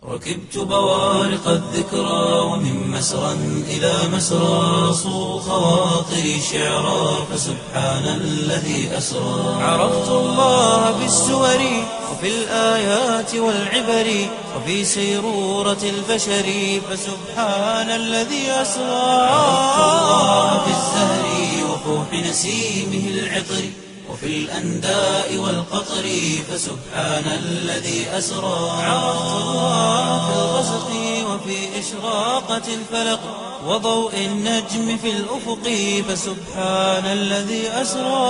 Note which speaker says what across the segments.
Speaker 1: ركبت بوارق الذكرى ومن مسرى إلى مسرى صو خواطري شعرا فسبحان الذي أسرى عرفت الله بالسور وفي الآيات والعبر وفي سيرورة البشر فسبحان الذي أسرى عرفت الله بالزهر وفوح نسيمه العطر وفي الأنداء والقطر فسبحان الذي أسرى عرفت الله في الغسق وفي إشراقة الفلق وضوء النجم في الأفق فسبحان الذي أسرى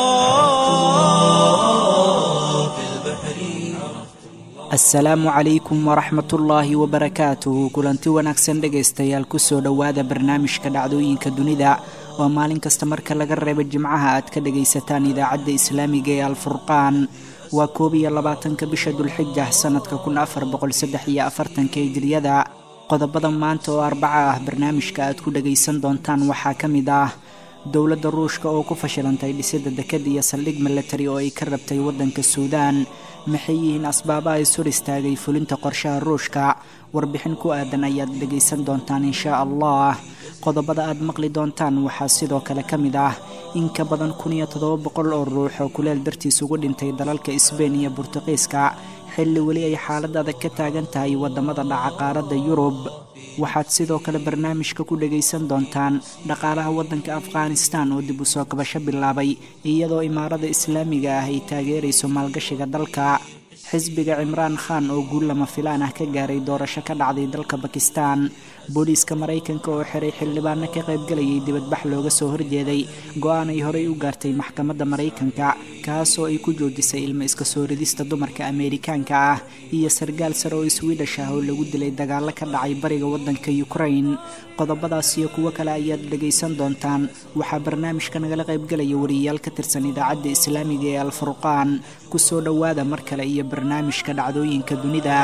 Speaker 1: في البحر
Speaker 2: asalaamu calaykum waraxmatullaahi wabarakaatuhu kulanti wanaagsan dhegaystayaal kusoo dhowaada barnaamijka dhacdooyinka dunida oo maalin kasta marka laga reebo jimcaha aad ka dhagaysataan idaacadda islaamiga ee alfurqaan waa koob iyo labaatanka bisha dulxija sanadka kun afar boqol saddex iyo afartanka hijriyada qodobada maanta oo arbaca ah barnaamijka aad ku dhagaysan doontaan waxaa ka mid ah dowladda ruushka oo ku fashilantay dhisidda dekad iyo saldhig milatari oo ay ka rabtay waddanka suudaan maxay yihiin asbaabaha is hor istaagay fulinta qorshaha ruushka warbixin ku aadan ayaad dhegaysan doontaan inshaa allah qodobada aad maqli doontaan waxaa sidoo kale ka mid ah in ka badan kun iyo toddoba boqol oo ruux oo kuleel dartiis ugu dhintay dalalka sbein iyo burtuqiiska xilli weli ay xaalad adag ka taagan tahay waddamada dhaca qaaradda yurub waxaad sidoo kale barnaamijka ku dhagaysan doontaan dhaqaalaha waddanka afghanistan oo dib u soo kabasho bilaabay iyadoo imaarada islaamiga ah ay taageerayso maalgashiga dalka xisbiga cimraan khan oo guul lama filaan ah ka gaaray doorasho ka dhacday dalka bakistan booliiska maraykanka oo xiray xildhibaano ka qaybgalayay dibadbax looga soo horjeeday go-aan ay horey u gaartay maxkamadda maraykanka kaasoo ay ku joojisay ilmo iska soo ridista dumarka ameerikaanka ah iyo sargaal sare oo iswiidhash ah oo lagu dilay dagaalo ka dhacay bariga waddanka ukrain qodobadaas iyo kuwo kale ayaad dhagaysan doontaan waxaa barnaamijka nagala qaybgalaya wariyayaal ka tirsan idaacadda islaamiga ee alfurqaan kusoo dhowaada mar kale iyo barnaamijka dhacdooyinka dunida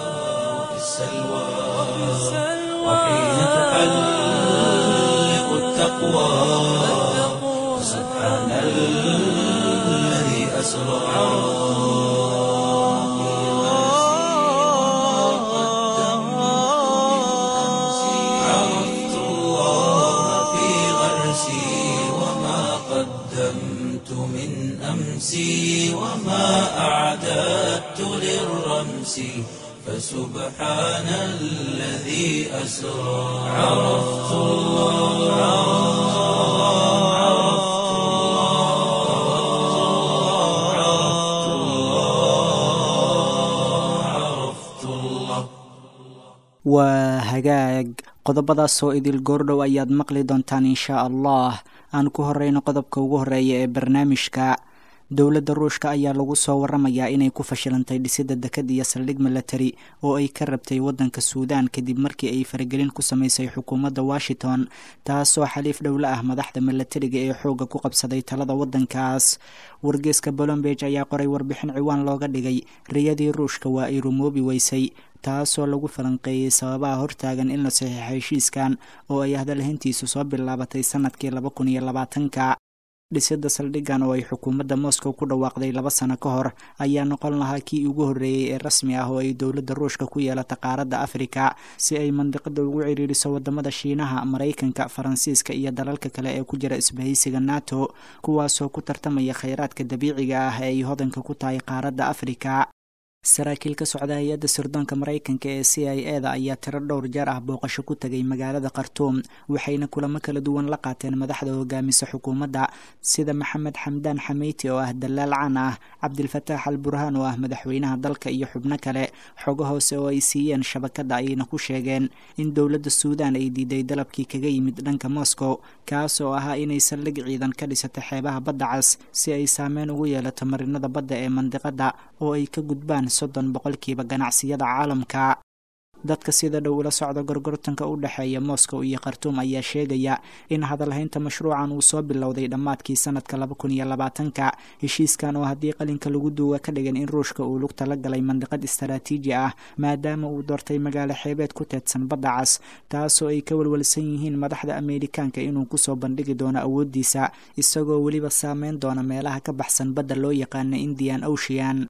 Speaker 1: وحين تحلق التقوى سبحان الذي أسرى عرفت الله في غرسي وما قدمت من أمسي وما أعددت للرمس فسبحان الذي أسرى عرفت الله عرفت الله عرفت الله عرفت الله
Speaker 2: waa hagaag qodobadaasoo idil goordhow ayaad maqli doontaan inshaa allah aan ku horeyno qodobka ugu horeeya ee barnaamijka dowladda ruushka ayaa lagu soo waramayaa inay ku fashilantay dhisidda dekad iyo saldhig milatari oo ay ka rabtay waddanka suudaan kadib markii ay faragelin ku samaysay xukuumadda washington taasoo xaliif dhowla ah madaxda milatariga ee xoogga ku qabsaday talada waddankaas wargeeska bolombeg ayaa qoray warbixin ciwaan looga dhigay riyadii ruushka waa ay rumoobi weysay taasoo lagu falanqeeyey sababaha hortaagan in la saxiixo heshiiskan oo ay hadalhayntiisu soo bilaabatay sanadkii laba kun iyo labaatanka dhisidda saldhiggan oo ay xukuumadda moscow ku dhawaaqday laba sano ka hor ayaa noqon lahaa kii ugu horreeyey ee rasmi ah oo ay dowladda ruushka ku yeelata qaaradda afrika si ay mandiqada ugu ciriiriso wadamada shiinaha maraykanka faransiiska iyo dalalka kale ee ku jira isbahaysiga nato kuwaasoo ku tartamaya kheyraadka dabiiciga ah ee ay hodanka ku tahay qaaradda afrika saraakiil ka socda hay-adda sirdoonka maraykanka ee c i e da ayaa tiro dhowr jeer ah booqasho ku tegay magaalada khartuum waxayna kulamo kala duwan la qaateen madaxda hogaamisa xukuumadda sida maxamed xamdaan xameyti oo ah dalaal caan ah cabdilfataax al burhaan oo ah madaxweynaha dalka iyo xubno kale xogo hoose oo ay siiyeen shabakadda ayayna ku sheegeen in dowladda suudaan ay diiday dalabkii kaga yimid dhanka moscow kaas oo ahaa inay saldhig ciidan ka dhisato xeebaha badda cas si ay saameyn ugu yeelato marinada badda ee mandiqadda oo ay ka gudbaan soddon boqolkiiba ganacsiyada caalamka dadka sida dhow ula socda gorgortanka u dhexeeya moscow iyo khartuum ayaa sheegaya in hadalhaynta mashruucan uu soo bilowday dhammaadkii sanadka laba kun iyo labaatanka heshiiskan oo haddii qalinka lagu duuga ka dhigan in ruushka uu lugta la galay mandiqad istaraatiiji ah maadaama uu doortay magaalo xeebeed ku teedsan badda cas taasoo ay ka walwalsan yihiin madaxda ameerikaanka inuu kusoo bandhigi doono awooddiisa isagoo weliba saameyn doona meelaha ka baxsan badda loo yaqaana indian ocean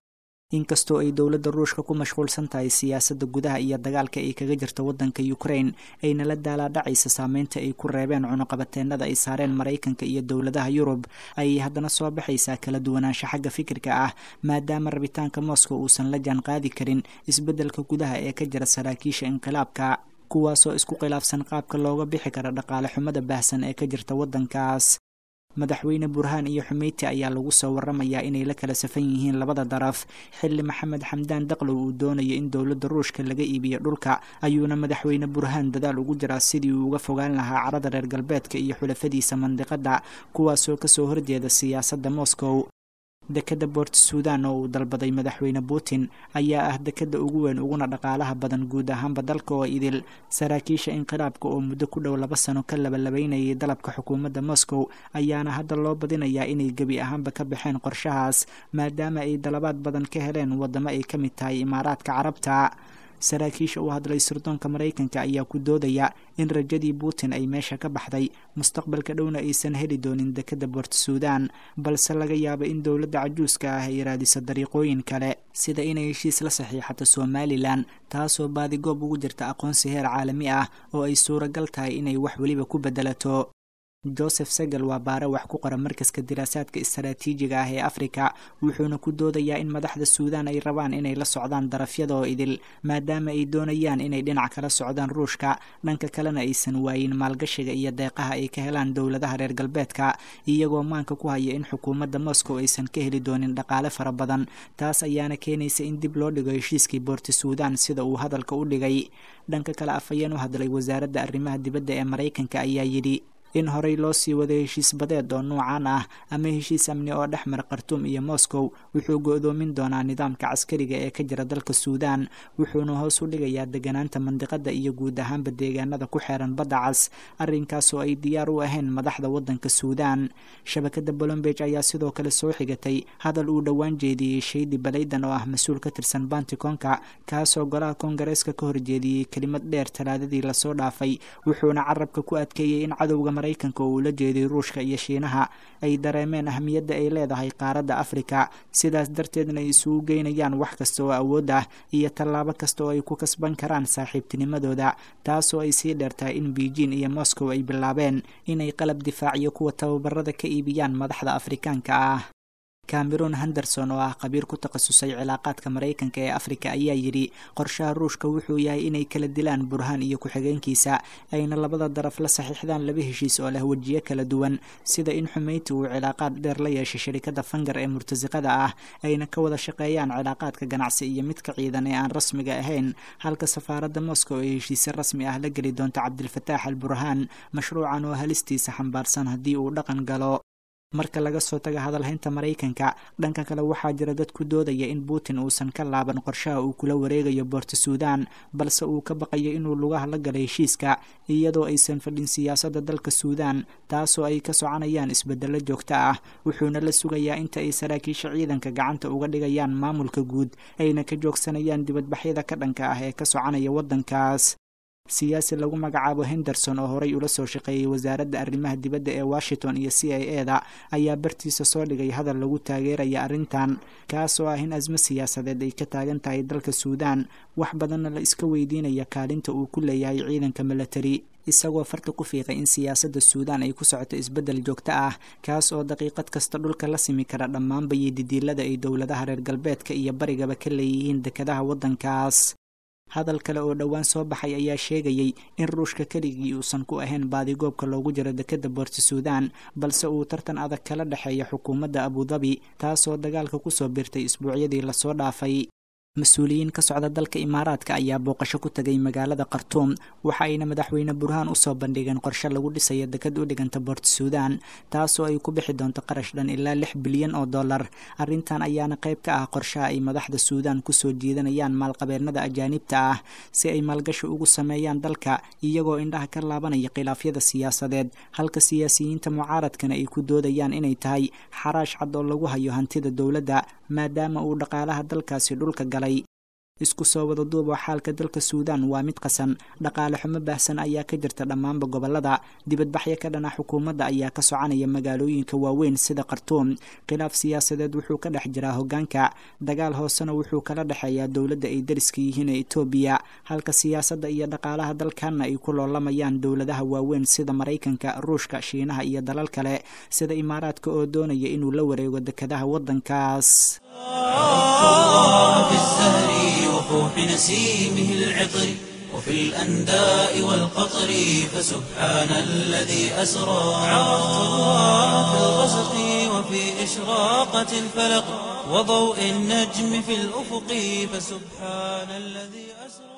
Speaker 2: inkastoo ay dowladda ruushka ku mashquulsan tahay siyaasadda gudaha iyo dagaalka ay kaga jirta waddanka ukraine ayna la daalaadhacaysa saameynta ay ku reebeen cunuqabateennada ay saareen maraykanka iyo dowladaha yurub ayay haddana soo baxaysaa kala duwanaansho xagga fikirka ah maadaama rabitaanka moscow uusan la jaan qaadi karin isbeddelka gudaha ee ka jira saraakiisha inqilaabka kuwaasoo isku khilaafsan qaabka looga bixi kara dhaqaale xumada baahsan ee ka jirta waddankaas madaxweyne burhaan iyo xumeyti ayaa lagu soo waramayaa inay la kala safan yihiin labada daraf xilli maxamed xamdaan daqlow uu doonayo in dowladda ruushka laga iibiyo dhulka ayuuna madaxweyne burhaan dadaal ugu jiraa sidii uu uga fogaan lahaa carada reer galbeedka iyo xulafadiisa mandiqadda kuwaasoo kasoo horjeeda siyaasadda moscow dekadda boort suudan oo uu dalbaday madaxweyne putin ayaa ah dekadda ugu weyn uguna dhaqaalaha badan guud ahaanba dalka oo idil saraakiisha inqilaabka oo muddo ku dhow laba sano ka labalabaynayay dalabka xukuumadda moscow ayaana hadda loo badinayaa inay gebi ahaanba ka baxeen qorshahaas maadaama ay dalabaad badan ka heleen waddamo ay ka mid tahay imaaraadka carabta saraakiisha u hadlay sirdoonka maraykanka ayaa ku doodaya in rajadii putin ay meesha ka baxday mustaqbalka dhowna aysan heli doonin dekadda boort suudan balse laga yaabo in dowladda cajuuska ah ay raadiso dariiqooyin kale sida inay heshiis la saxiixato somalilan taasoo baadigoob ugu jirta aqoonsi heer caalami ah oo ay suuragal tahay inay wax weliba ku bedelato joseph segel waa baare wax ku qora markaska diraasaadka istaraatiijiga ah ee afrika wuxuuna ku doodayaa in madaxda suudan ay rabaan inay la socdaan darafyada oo idil maadaama ay doonayaan inay dhinac kala socdaan ruushka dhanka kalena aysan waayin maalgashiga iyo deeqaha ay ka helaan dowladaha reer galbeedka iyagoo maanka ku haya in xukuumadda moscow aysan ka heli doonin dhaqaale fara badan taas ayaana keenaysa in dib loo dhigo heshiiskii boorti suudan sida uu hadalka u dhigay dhanka kale afhayeen u hadlay wasaaradda arrimaha dibadda ee maraykanka ayaa yidhi in horey loo sii waday heshiis badeed oo nuucan ah ama heshiis amni oo dhex mara khartuum iyo moscow wuxuu go-doomin doonaa nidaamka caskariga ee ka jira dalka suudan wuxuuna hoos u dhigayaa deganaanta mandiqada iyo guud ahaanba deegaanada ku xeeran badda cas arrinkaasoo ay diyaar u ahayn madaxda waddanka suudan shabakadda bolombeg ayaa sidoo kale soo xigatay hadal uu dhowaan jeediyey shaydi balaydan oo ah mas-uul ka tirsan bantikonka kaasoo golaha koongareeska ka horjeediyey kelimad dheer talaadadii lasoo dhaafay wuxuuna carabka ku adkeeyey in cadowga maraykanka oo uu la jeeday ruushka iyo shiinaha ay dareemeen ahmiyadda ay leedahay qaaradda afrika sidaas darteedna ay isugu geynayaan wax kasta oo awood ah iyo tallaabo kasta oo ay ku kasban karaan saaxiibtinimadooda taasoo ay sii dheertahay in beijing iyo moscow ay bilaabeen inay qalab difaaciyo kuwa tababarada ka iibiyaan madaxda afrikaanka ah cameron henderson oo ah khabiir ku takhasusay cilaaqaadka maraykanka ee afrika ayaa yidhi qorshaha ruushka wuxuu yahay inay kala dilaan burhaan iyo ku-xigeenkiisa ayna labada daraf la saxiixdaan laba heshiis oo leh wejiyo kala duwan sida in xumeyti uu cilaaqaad dheer la yeeshay shirikadda fangar ee murtasiqada ah ayna ka wada shaqeeyaan cilaaqaadka ganacsi iyo midka ciidan ee aan rasmiga ahayn halka safaaradda moscow ay heshiisyo rasmi ah la geli doonto cabdilfataax al burhaan mashruucan oo halistiisa xambaarsan haddii uu dhaqan galo marka laga soo taga hadalhaynta maraykanka dhanka kale waxaa jira dad ku doodaya in putin uusan ka laaban qorshaha uu kula wareegayo boorta suudan balse uu ka baqayo inuu lugaha la galo heshiiska iyadoo aysan fadhin siyaasadda dalka suudan taasoo ay ka soconayaan isbedelo joogto ah wuxuuna la sugayaa inta ay saraakiisha ciidanka gacanta uga dhigayaan maamulka guud ayna ka joogsanayaan dibadbaxyada ka dhanka ah ee ka soconaya waddankaas siyaasi lagu magacaabo henderson oo horey ula soo shaqeeyey wasaaradda arrimaha dibadda ee washington iyo c i e da ayaa bartiisa soo dhigay hadal lagu taageeraya arrintan kaasoo ah in asmo siyaasadeed ay ka taagan tahay dalka suudan wax badanna la iska weydiinaya kaalinta uu ku leeyahay ciidanka milatari isagoo farta ku fiiqay in siyaasadda suudan ay ku socoto isbeddel joogto ah kaas oo daqiiqad kasta dhulka la simi kara dhammaanba iyo didiilada ay dowladaha reer galbeedka iyo barigaba ka leeyihiin dekadaha waddankaas hadal kale oo dhowaan soo baxay ayaa sheegayey in ruushka keligii uusan ku ahayn baadigoobka loogu jiro dekadda boorti suudan balse uu tartan adag kala dhexeeya xukuumadda abudabi taasoo dagaalka kusoo birtay isbuucyadii lasoo dhaafay mas-uuliyiin ka socda dalka imaaraadka ayaa booqasho ku tagay magaalada khartuum waxa ayna madaxweyne burhaan usoo bandhigeen qorshe lagu dhisayo dekad u dhiganta boorti suudan taasoo ay ku bixi doonto qarash dhan ilaa lix bilyan oo dollar arrintan ayaana qayb ka ah qorshaha ay madaxda suudan kusoo jiidanayaan maalqabeennada ajaanibta ah si ay maalgashi ugu sameeyaan dalka iyagoo indhaha ka laabanaya khilaafyada siyaasadeed halka siyaasiyiinta mucaaradkana ay ku doodayaan inay tahay xaraash cad oo lagu hayo hantida dowladda maadaama uu dhaqaalaha dalkaasi dhulka galay isku soo wada duubo xaalka dalka suudaan waa mid qasan dhaqaale xumo baahsan ayaa ka jirta dhammaanba gobolada dibadbaxyo ka dhana xukuumadda ayaa ka soconaya magaalooyinka waaweyn sida khartuum khilaaf siyaasadeed wuxuu ka dhex jiraa hogaanka dagaal hoosena wuxuu kala dhexeeyaa dowladda ay dariska yihiin ee etoobiya halka siyaasadda iyo dhaqaalaha dalkanna ay ku loolamayaan dowladaha waaweyn sida maraykanka ruushka shiinaha iyo dalal kale sida imaaraadka oo doonaya inuu la wareego dekadaha waddankaas
Speaker 1: وفوح نسيمه العطر وفي الأنداء والقطر فسبحان الذي أسرى في الغسق وفي إشراقة الفلق وضوء النجم في الأفق فسبحان الذي أسرى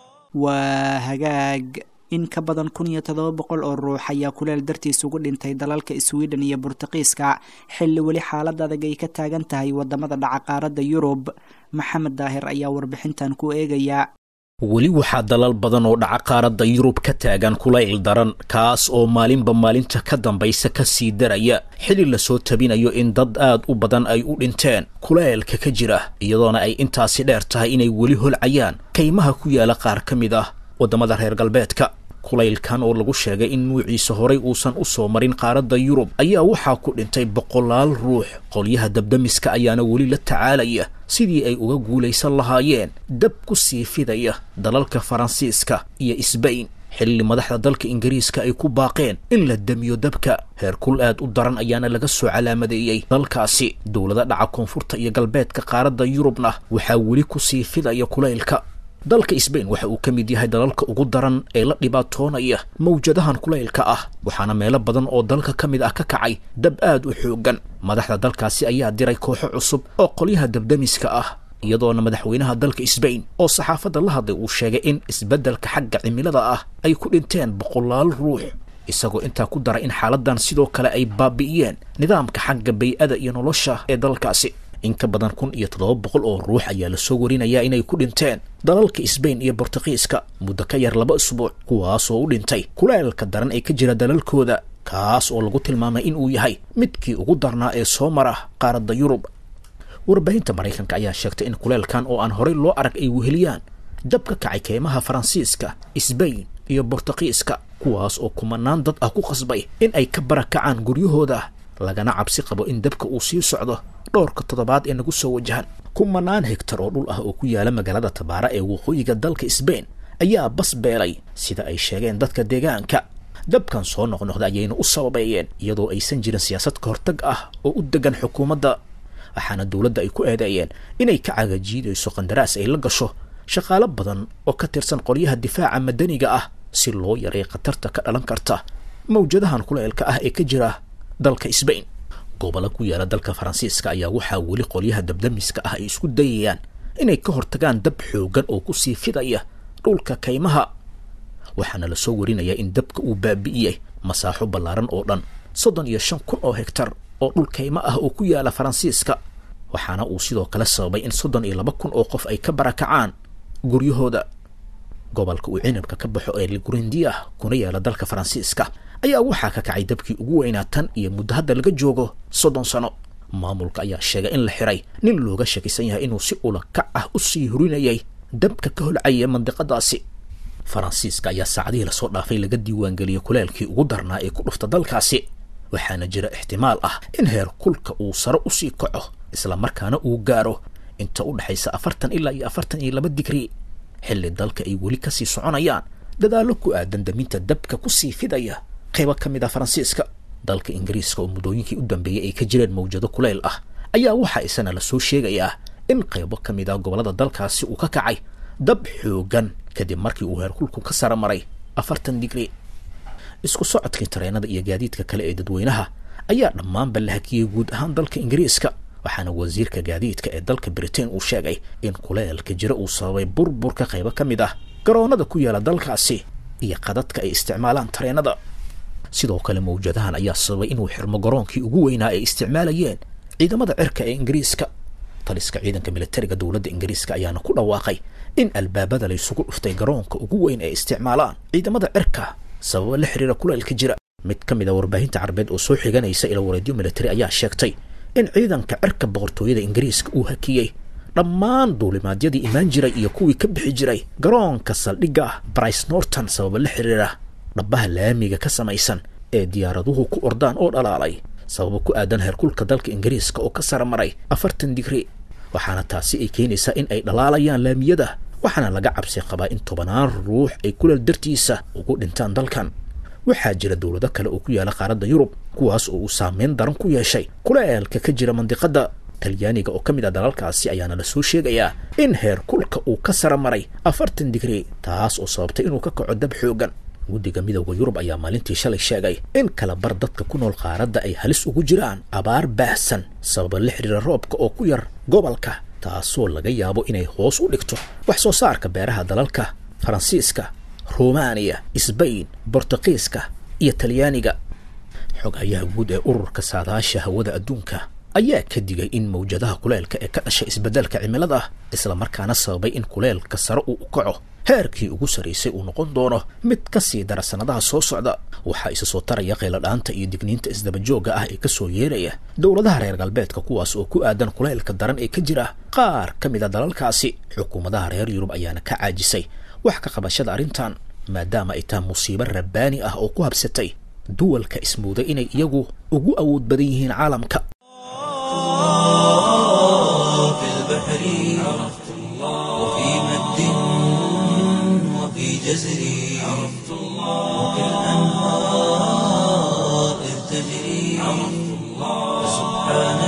Speaker 2: waa hagaag in ka badan kun iyo toddoba boqol oo ruux ayaa kuleel dartiis ugu dhintay dalalka sweden iyo burtuqiiska xilli weli xaalad adag ay ka taagan tahay wadamada dhaca qaaradda yurub maxamed daahir ayaa warbixintan ku eegaya
Speaker 3: weli waxaa dalal badan oo dhaca qaaradda yurub ka taagan kulayl daran kaas oo maalinba maalinta ka dambaysa ka sii daraya xili lasoo tabinayo in dad aad u badan ay u dhinteen kulaylka ka jira iyadoona ay intaasi dheer tahay inay weli holcayaan kaymaha ku yaala qaar ka mid ah waddamada reer galbeedka kulaylkan oo lagu sheegay in nuuciisa horay uusan u soo marin qaaradda yurub ayaa waxaa ku dhintay boqolaal ruux qolyaha dabdamiska ayaana weli la tacaalaya sidii ay uga guulaysan lahaayeen dab ku sii fidaya dalalka faransiiska iyo isbayn xilli madaxda dalka ingiriiska ay ku baaqeen in la damiyo dabka heerkul aad u daran ayaana laga soo calaamadeeyey dalkaasi dowlada dhaca koonfurta iyo galbeedka qaaradda yurubna waxaa weli ku sii fidaya kulaylka dalka sbain waxa uu ka mid yahay dalalka ugu daran ee la dhibaatoonaya mawjadahan kulaylka ah waxaana meelo badan oo dalka ka mid ah ka kacay dab aad u xooggan madaxda dalkaasi ayaa diray kooxo cusub oo qolyaha dabdamiska ah iyadoona madaxweynaha dalka sbain oo saxaafadda la hadlay uu sheegay in isbeddelka xagga cimilada ah ay ku dhinteen boqolaal ruux isagoo intaa ku daray in xaaladan sidoo kale ay baabi'iyeen nidaamka xagga bay-ada iyo nolosha ee dalkaasi in ka badan kun iyo toddoba boqol oo ruux ayaa lasoo warinayaa inay ku dhinteen dalalka sbain iyo bortuqiiska muddo ka yar laba isbuuc kuwaasoo u dhintay kulaylka daran ee ka jira dalalkooda kaas oo lagu tilmaamay in uu yahay midkii ugu darnaa ee soo mara qaaradda yurub warbaahinta maraykanka ayaa sheegtay in kuleylkan oo aan horey loo arag ay weheliyaan dab ka kacay keymaha faransiiska sbain iyo bortuqiiska kuwaas oo kumanaan dad ah ku qasbay in ay ka barakacaan guryahooda lagana cabsi qabo in dabka uu sii socdo dhowrka toddobaad ee nagu soo wajahan kumanaan hegtar oo dhul ah oo ku yaala magaalada tabaara ee waqooyiga dalka sbain ayaa bas beelay sida ay sheegeen dadka deegaanka dabkan soo noqnoqda ayayna u sababeeyeen iyadoo aysan jirin siyaasad ka hortag ah oo u degan xukuumadda waxaana dowladda ay ku eedeeyeen inay ka cagajiidayso qandaraas ay la gasho shaqaalo badan oo ka tirsan qolyaha difaaca madaniga ah si loo yaray khatarta ka dhalan karta mawjadahan kuleelka ah ee ka jira dalka sbain gobollo ku yaala dalka faransiiska ayaa waxaa weli qolyaha dabdamiska ah ay isku dayayaan inay ka hortagaan dab xoogan oo ku sii fidaya dhulka kaymaha waxaana lasoo warinayaa in dabka uu baabi'iyey masaaxo ballaaran oo dhan soddon iyo shan kun oo hegtar oo dhul kaymo ah oo ku yaala faransiiska waxaana uu sidoo kale sababay in soddon iyo laba kun oo qof ay ka barakacaan guryahooda gobolka uu cinabka ka baxo ee ligurindiah kuna yaala dalka faransiiska ayaa waxaa ka kacay dabkii ugu weynaa tan iyo muddo hadda laga joogo soddon sano maamulka ayaa sheegay in la xiray nin looga shakisan yahay inuu si ula kac ah u sii hurinayay dabka ka holcaya mandiqadaasi faransiiska ayaa saacadihii lasoo dhaafay laga diiwaangeliyey kuleelkii ugu darnaa ee ku dhufta dalkaasi waxaana jira ixtimaal ah in heer kulka uu sare usii kaco isla markaana uu gaaro inta u dhexaysa afartan ilaa iyo afartan iyo laba digri xilli dalka ay weli kasii soconayaan dadaallo ku aadan daminta dabka kusii fidaya qaybo ka mid ah faransiiska dalka ingiriiska oo muddooyinkii u dambeeyey ay ka jireen mawjado kuleyl ah ayaa waxaa isana lasoo sheegayaa in qaybo ka mid ah gobollada dalkaasi uu ka kacay dab xoogan kadib markii uu heerkulku ka sara maray afartan digri isku socodkii tareenada iyo gaadiidka kale ee dadweynaha ayaa dhammaanba la hakiyey guud ahaan dalka ingiriiska waxaana wasiirka gaadiidka ee dalka britain uu sheegay in kuleelka jira uu sababay burburka qaybo ka mid ah garoonada ku yaala dalkaasi iyo qadadka ay isticmaalaan tareenada sidoo kale mawjadahan ayaa sababay inuu xirmo garoonkii ugu weynaa ay isticmaalayeen ciidamada cirka ee ingiriiska taliska ciidanka militariga dowladda ingiriiska ayaana ku dhawaaqay in albaabada laysugu dhuftay garoonka ugu weyn ay isticmaalaan ciidamada cirka sababa la xiriira kuleelka jira mid ka mid a warbaahinta carabeed oo soo xiganaysa ila wareedyo militari ayaa sheegtay in ciidanka cirka boqortooyada ingiriiska uu hakiyey dhammaan duulimaadyadii imaan jiray iyo kuwii ka bixi jiray garoonka saldhigga ah brice norton sababa la xiriira dhabbaha laamiga ka samaysan ee diyaaraduhu ku ordaan oo dhalaalay sababo ku aadan heerkulka dalka ingiriiska oo ka sara maray afartan digri waxaana taasi ay keenaysaa in ay dhalaalayaan laamiyada waxaana laga cabsi qabaa in tobanaan ruux ay kulal dartiisa ugu dhintaan dalkan waxaa jira dowlado kale oo ku yaala qaaradda yurub kuwaas oo uu saameyn daran ku yeeshay kuleelka ka jira mandiqadda talyaaniga oo ka mid ah dalalkaasi ayaana la soo sheegayaa in heer kulka uu ka sara maray afartan digri taas oo sababtay inuu ka kaco dab xoogan guddiga midowda yurub ayaa maalintii shalay sheegay in kala bar dadka ku nool qaaradda ay halis ugu jiraan abaar baahsan sababa la xiriira roobka oo ku yar gobolka taasoo laga yaabo inay hoos u dhigto wax soo saarka beeraha dalalka faransiiska rumaaniya sbain bortuqiiska iyo talyaaniga xoghayaha guud ee ururka saadaasha hawada adduunka ayaa ka digay in mawjadaha kuleelka ee ka dhashay isbeddelka cimilada islamarkaana sababay in kuleelka sare uu u kaco heerkii ugu sarraysay uu noqon doono mid ka sii dara sannadaha soo socda waxaa isa soo taraya qayladhaanta iyo digniinta isdabajoogga ah ee ka soo yeeraya dowladaha reer galbeedka kuwaas oo ku aadan kuleylka daran ee ka jira qaar ka mid a dalalkaasi xukuumadaha reer yurub ayaana ka caajisay wax ka qabashada arrintan maadaama ay tahay musiibo rabbaani ah oo ku habsatay duwalka ismooday inay iyagu ugu awood badan yihiin caalamka
Speaker 1: في البحر عرفت الله وفي مد وفي جزر عرفت الله وفي الأنهار إذ تجري عرفت الله سبحان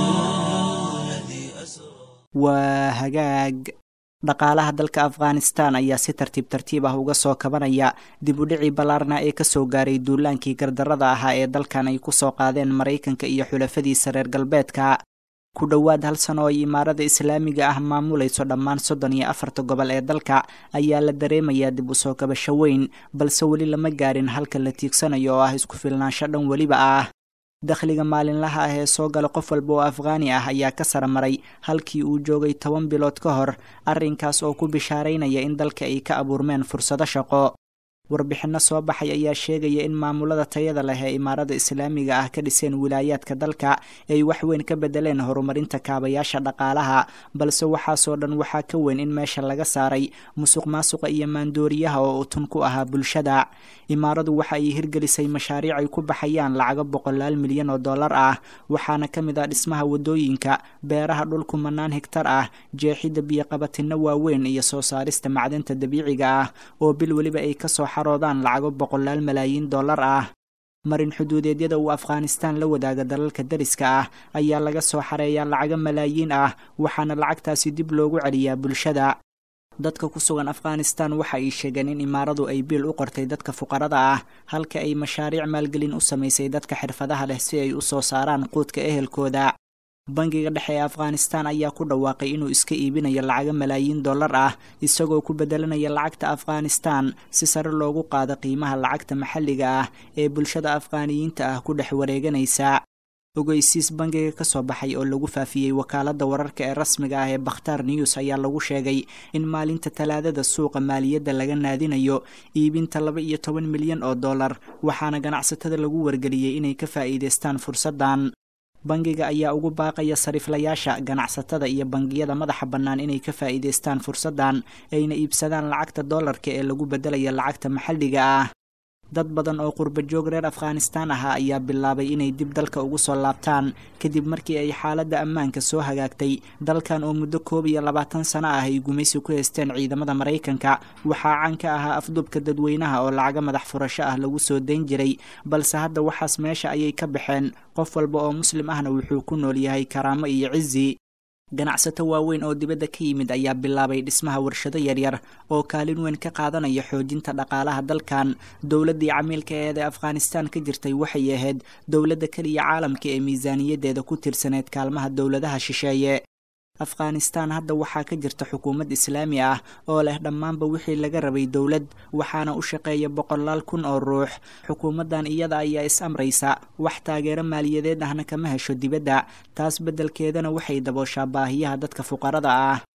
Speaker 1: الذي أسرى
Speaker 2: waa hagaag dhaqaalaha dalka afghanistan ayaa si tartiib tartiib ah uga soo kabanaya dib u dhicii ballaarna ee kasoo gaaray duulaankii gardarrada ahaa ee dalkan ay ku soo qaadeen maraykanka iyo xulafadiisa reer galbeedka ku dhowaad hal sano oo ay imaarada islaamiga ah maamulayso dhammaan soddon iyo afarta gobol ee dalka ayaa la dareemayaa dib u soo kabasho weyn balse weli lama gaarin halka la tiigsanayo oo ah isku filnaansho dhan weliba ah dakhliga maalinlaha ah ee soo gala qof walba oo afghaani ah ayaa ka sara maray halkii uu joogay toban bilood ka hor arrinkaas oo ku bishaaraynaya in dalka ay ka abuurmeen fursado shaqo warbixinno soo baxay ayaa sheegaya in maamulada tayada leh ee imaarada islaamiga ah ka dhiseen wilaayaadka dalka ay wax weyn ka bedeleen horumarinta kaabayaasha dhaqaalaha balse waxaasoo dhan waxaa ka weyn in meesha laga saaray musuq maasuqa iyo maandooriyaha oo utun ku ahaa bulshada imaaradu waxa ay hirgelisay mashaariic ay ku baxayaan lacago boqolaal milyan oo dollar ah waxaana ka mid ah dhismaha wadooyinka beeraha dhulku mannaan higtar ah jeexidda biyoqabatinno waaweyn iyo soo saarista macdanta dabiiciga ah oo bil weliba ay kasoo xaroodaan lacago boqolaal malaayiin dollar ah marin xuduudeedyada uu afghanistan la wadaaga dalalka dariska ah ayaa laga soo xareeyaa lacago malaayiin ah waxaana lacagtaasi dib loogu celiyaa bulshada dadka ku sugan afghanistan waxa ay sheegeen in imaaradu ay biil u qortay dadka fuqarada ah halka ay mashaariic maalgelin u samaysay dadka xirfadaha leh si ay u soo saaraan quudka ehelkooda bangiga dhexe ee afghanistan ayaa ku dhawaaqay inuu iska iibinayo lacago malaayiin dollar ah isagoo ku bedelanaya lacagta afghanistan si sare loogu qaado qiimaha lacagta maxalliga ah ee bulshada afghaaniyiinta ah ku dhex wareeganaysa ogeysiis bangiga ka soo baxay oo lagu faafiyey wakaaladda wararka ee rasmiga ah ee bakhtaar news ayaa lagu sheegay in maalinta talaadada suuqa maaliyadda laga naadinayo iibinta laba iyo toban milyan oo dollar waxaana ganacsatada lagu wargeliyey inay ka faa'iidaystaan fursaddan bangiga ayaa ugu baaqaya sariiflayaasha ganacsatada iyo bangiyada madaxa bannaan inay ka faa'iidaystaan fursaddan ayna iibsadaan lacagta dollarka ee lagu beddelaya lacagta maxalliga ah dad badan oo qurbajoog reer afghanistan ahaa ayaa bilaabay inay dib dalka ugu soo laabtaan kadib markii ay xaaladda ammaanka soo hagaagtay dalkan oo muddo koob iyo labaatan sano ah ay gumaysi ku haysteen ciidamada maraykanka waxaa caan ka ahaa afdubka dadweynaha oo lacaga madax furasho ah lagu soo dayn jiray balse hadda waxaas meesha ayay ka baxeen qof walba oo muslim ahna wuxuu ku nool yahay karaamo iyo cizi ganacsato waaweyn oo dibadda ka yimid ayaa bilaabay dhismaha warshado yaryar oo kaalin weyn ka qaadanaya xoojinta dhaqaalaha dalkan dowladdii camiilka eed ee afghanistan ka jirtay waxay ahayd dowladda keliya caalamka ee miisaaniyaddeeda ku tirsaneyd kaalmaha dowladaha shisheeye afghanistan hadda waxaa ka jirta xukuumad islaami ah oo leh dhammaanba wixii laga rabay dowlad waxaana u shaqeeya boqolaal kun oo ruux xukuumaddan iyada ayaa is amraysa wax taageero maaliyadeed ahna kama hesho dibadda taas beddelkeedana waxay dabooshaa baahiyaha dadka fuqarada ah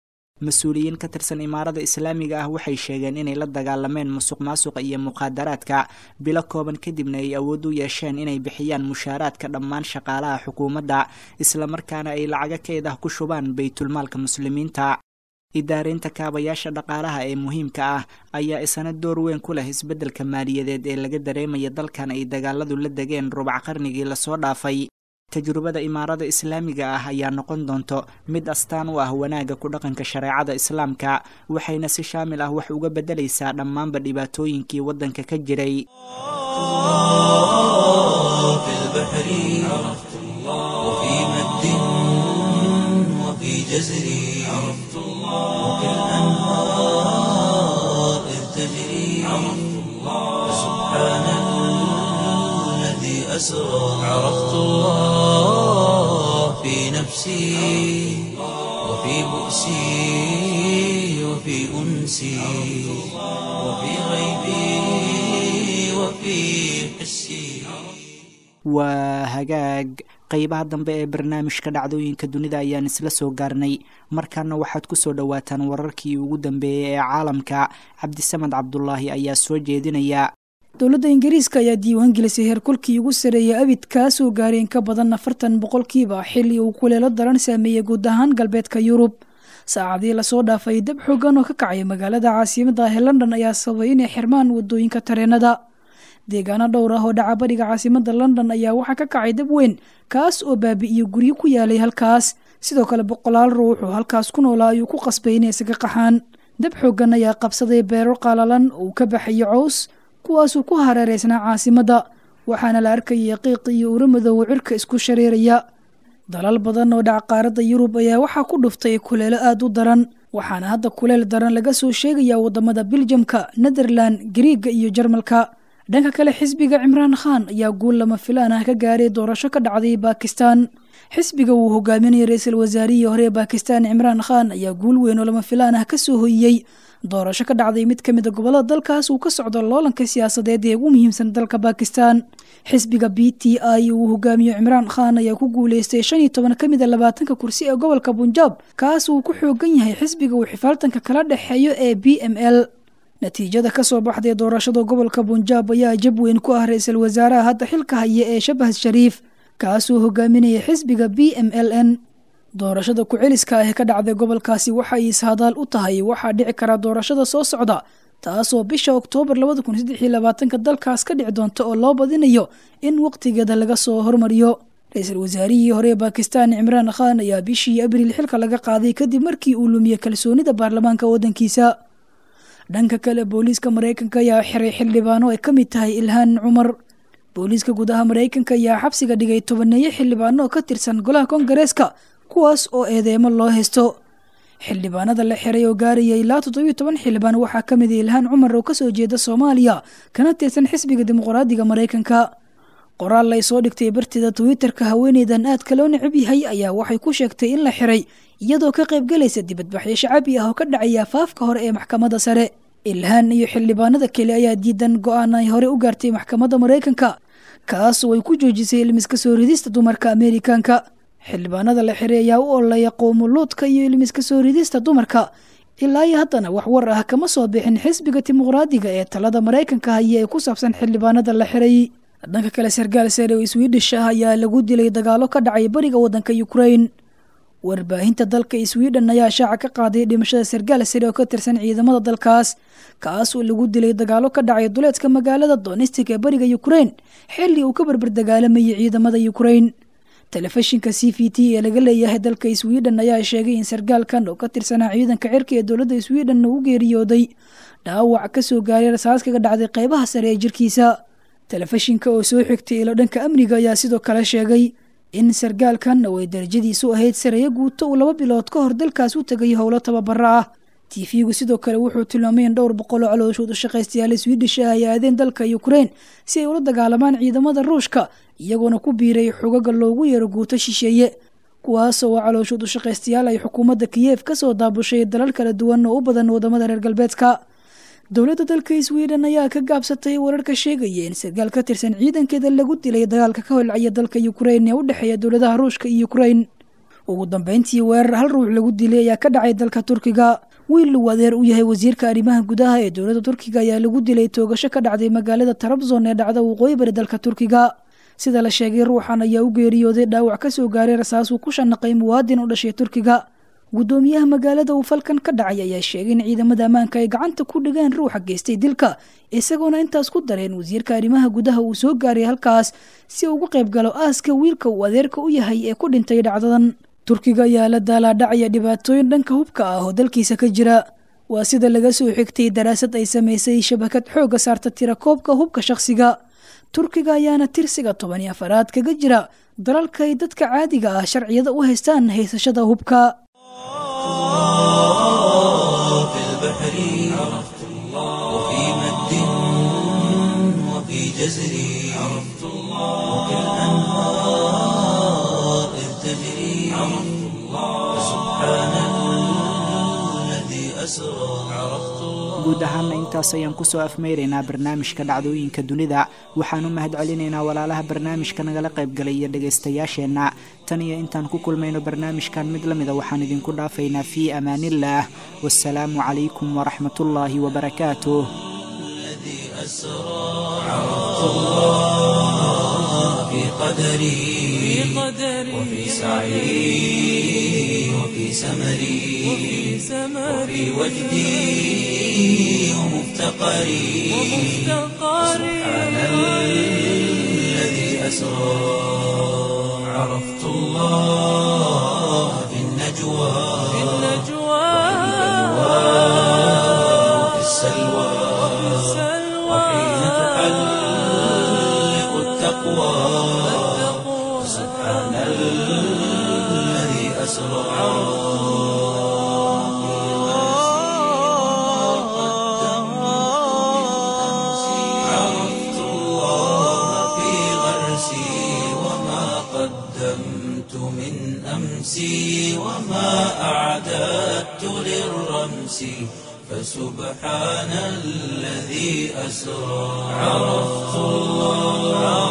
Speaker 2: mas-uuliyiin ka tirsan imaarada islaamiga ah waxay sheegeen inay la dagaalameen musuq maasuqa iyo muqaadaraadka bilo kooban kadibna ay awood u yeesheen inay bixiyaan mushaaraadka dhammaan shaqaalaha xukuumadda islamarkaana ay lacago keed ah ku shubaan baytulmaalka muslimiinta idaareynta kaabayaasha dhaqaalaha ee muhiimka ah ayaa isana door weyn ku leh isbeddelka maaliyadeed ee laga dareemaya dalkan ay dagaaladu la degeen rubac qarnigii lasoo dhaafay tajrubada imaarada islaamiga ah ayaa noqon doonto mid astaan u ah wanaagga ku dhaqanka shareecada islaamka waxayna si shaamil ah wax uga beddelaysaa dhammaanba dhibaatooyinkii waddanka ka jiray
Speaker 1: في البحر عرفت الله وفي مد وفي جزر عرفت الله وفي الأنهار إذ تجري عرفت الله سبحان الذي أسرى عرفت الله في نفسي وفي بؤسي وفي أنسي وفي غيبي وفي حسي
Speaker 2: waa hagaag qeybaha dambe ee barnaamijka dhacdooyinka dunida ayaan isla soo gaarnay markaana waxaad ku soo dhowaataan wararkii ugu dambeeyey ee caalamka cabdisamad cabdulaahi ayaa soo jeedinaya
Speaker 4: dowladda ingiriiska ayaa diiwaan gelisay heerkulkii ugu sareeyay abid kaasoo gaaray in ka badan afartan boqolkiiba xilli uu kuleelo daran saameeyey guud ahaan galbeedka yurub saacadii lasoo dhaafay dab xoogan oo ka kacay magaalada caasimada ah ee london ayaa sababay inay xirmaan wadooyinka tareenada deegaano dhowr ah oo dhaca bariga caasimada london ayaa waxaa ka kacay dab weyn kaas oo baabi'iyo guryo ku yaalay halkaas sidoo kale boqolaal ruux oo halkaas ku noolaa ayuu ku qasbay inay isaga qaxaan dab xoogan ayaa qabsaday beero qaalalan oo uu ka baxayo cows kuwaasuu ku hareereysnaa caasimada waxaana la arkayay qiiq iyo uro madoowo cirka isku shareeraya dalal badan oo dhaca qaaradda yurub ayaa waxaa ku dhuftay kuleelo aada u daran waxaana hadda kuleel daran laga soo sheegayaa wadamada biljamka netherland gariiga iyo jarmalka dhanka kale xisbiga cimraan khan ayaa guul lama filaan ah ka gaaray doorasho ka dhacday bakistan xisbiga uu hogaaminayay ra-iisul wasaarihii hore ee bakistan cimraan khan ayaa guul weyn oo lama filaan ah kasoo hoyiyey doorasho ka dhacday mid ka mid a gobolada dalkaas uu ka socdo loolanka siyaasadeed ee ugu muhiimsan dalka bakistan xisbiga b t i uu hogaamiyo cimraan khan ayaa ku guuleystay shan iyo toban ka mid a labaatanka kursi ee gobolka bunjaab kaas uu ku xoogan yahay xisbiga uu xifaaltanka kala dhexeeyo ee b m l natiijada ka soo baxday doorashada gobolka bunjaab ayaa jab weyn ku ah ra-iisul wasaaraha hadda xilka haya ee shabahad shariif kaasuu hogaaminayay xisbiga b m l n doorashada ku-celiska ah ee ka dhacday gobolkaasi waxay ishadaal u tahay waxaa dhici kara doorashada soo socda taasoo bisha oktoobar labada kun saddex iyo labaatanka dalkaas ka dhici doonta oo loo badinayo in waqtigeeda laga soo hormariyo ra-iisul wasaarihii hore ee bakistan cimraan khan ayaa bishii abriil xilka laga qaaday kadib markii uu lumiyey kalsoonida baarlamaanka waddankiisa dhanka kale booliiska maraykanka ayaa xiray xildhibaano ay ka mid tahay ilhaan cumar booliiska gudaha maraykanka ayaa xabsiga dhigay tobaneeyo xildhibaano oo ka tirsan golaha kongareeska kuwaas oo eedeemo loo haysto xildhibaanada la xiray oo gaaraya ilaa toddobiyo toban xildhibaan waxaa ka mid a ilhaan cumar oo kasoo jeeda soomaaliya kana tirsan xisbiga dimuqraadiga maraykanka qoraal lay soo dhigtay bartida twitter-ka haweeneydan aadka loo necab yahay ayaa waxay ku sheegtay in la xiray iyadoo ka qaybgalaysa dibadbaxyo shacabi ah oo ka dhacaya afaafka hore ee maxkamadda sare ilhaan iyo xildhibaanada kale ayaa diidan go-aan ay hore u gaartay maxkamadda maraykanka kaasoo ay ku joojisay ilmiska soo ridista dumarka ameerikaanka xildhibaanada la xiray ayaa u ololeeya qowmuluudka iyo ilmiska soo ridista dumarka ilaa iyo haddana wax war ah kama soo bixin xisbiga dimuqraadiga ee talada maraykanka haya ee ku saabsan xildhibaanada la xiray dhanka kale sarkaal sare oo swiidhish ah ayaa lagu dilay dagaalo ka dhacay bariga waddanka ukrain warbaahinta dalka swidhen ayaa shaaca ka qaaday dhimashada sarkaal sare oo ka tirsan ciidamada dalkaas kaas oo lagu dilay dagaalo ka dhacay duleedka magaalada donistic ee bariga ukrain xilli uu ka barbar dagaalamayay ciidamada ukrain telefishinka c v t ee laga leeyahay dalka swidhen ayaa sheegay in sarkaalkan oo ka tirsanaa ciidanka cirka ee dowladda swidhen uu geeriyooday dhaawac kasoo gaaray rasaas kaga dhacday qeybaha sare ee jirkiisa telefishinka oo soo xigtay ilo dhanka amniga ayaa sidoo kale sheegay in sarkaalkan oo ay darajadiisu ahayd sareeyo guuto uu laba bilood ka hor dalkaas u tegay howlo tababara ah tiifigu sidoo kale wuxuu tilmaamay in dhowr boqol oo calooshood u shaqaystayaal swiidhish ah ay aadeen dalka ukrain si ay ula dagaalamaan ciidamada ruushka iyagoona ku biiray xogaga loogu yeero guuto shisheeye kuwaasoo waa calooshood u shaqaystayaal ay xukuumadda kiyeef ka soo daabushay dalal kala duwan oo u badan wadamada reer galbeedka dowladda dalka sweden ayaa ka gaabsatay wararka sheegaya in sarkaal ka tirsan ciidankeeda lagu dilay dagaalka ka holcaya dalka ukrain ee u dhexeeya dowladaha ruushka iyo ukrain ugu dambeyntii weerar hal ruux lagu dilay ayaa ka dhacay dalka turkiga wiil uu adeer u yahay wasiirka arrimaha gudaha ee dowladda turkiga ayaa lagu dilay toogasho ka dhacday magaalada trabzon ee dhacda waqooyi bari dalka turkiga sida la sheegay ruuxan ayaa u geeriyooday dhaawac ka soo gaaray rasaasuu ku shanaqay muwaadin u dhashay turkiga guddoomiyaha magaalada uu falkan ka dhacay ayaa sheegay in ciidamada ammaanka ay gacanta ku dhigeen ruuxa geystay dilka isagoona intaas ku dareen wasiirka arrimaha gudaha uu soo gaaray halkaas si uu uga qayb galo aaska wiilka uu adeerka u yahay ee ku dhintay dhacdadan turkiga ayaa la daalaadhacaya dhibaatooyin dhanka hubka ah oo dalkiisa ka jira waa sida laga soo xigtay daraasad ay samaysay shabakad xoogga saarta tirakoobka hubka shakhsiga turkiga ayaana tirsiga toban iyo afaraad kaga jira dalalka ay dadka caadiga ah sharciyada u haystaan haysashada hubka
Speaker 1: في البحر عرفت الله وفي مد وفي جزر عرفت الله وفي الأنهار إذ تجري عرفت الله سبحان الذي أسرى عرفت الله
Speaker 2: guud ahaanna intaas ayaan kusoo afmeyraynaa barnaamijka dhacdooyinka dunida waxaan u mahad celinaynaa walaalaha barnaamijka nagala qaybgalay iyo dhegaystayaasheenna tan iyo intaan ku kulmayno barnaamijkan mid la mida waxaan idinku dhaafaynaa fii amaaniillaah wasalaamu calaykum waraxmatullaahi wabarakaatuh
Speaker 1: الذي أسرى عرفت الله في قدري وفي سعي وفي سمري وفي وجدي ومفتقري سبحان الذي أسرى عرفت الله في النجوى وفي السلوى وحين تحلق التقوى سبحان الذي أسرى عرفت الله في غرسي وما قدمت من أمسي وما أعددت للرمس فسبحان الذي أسرى عرفت الله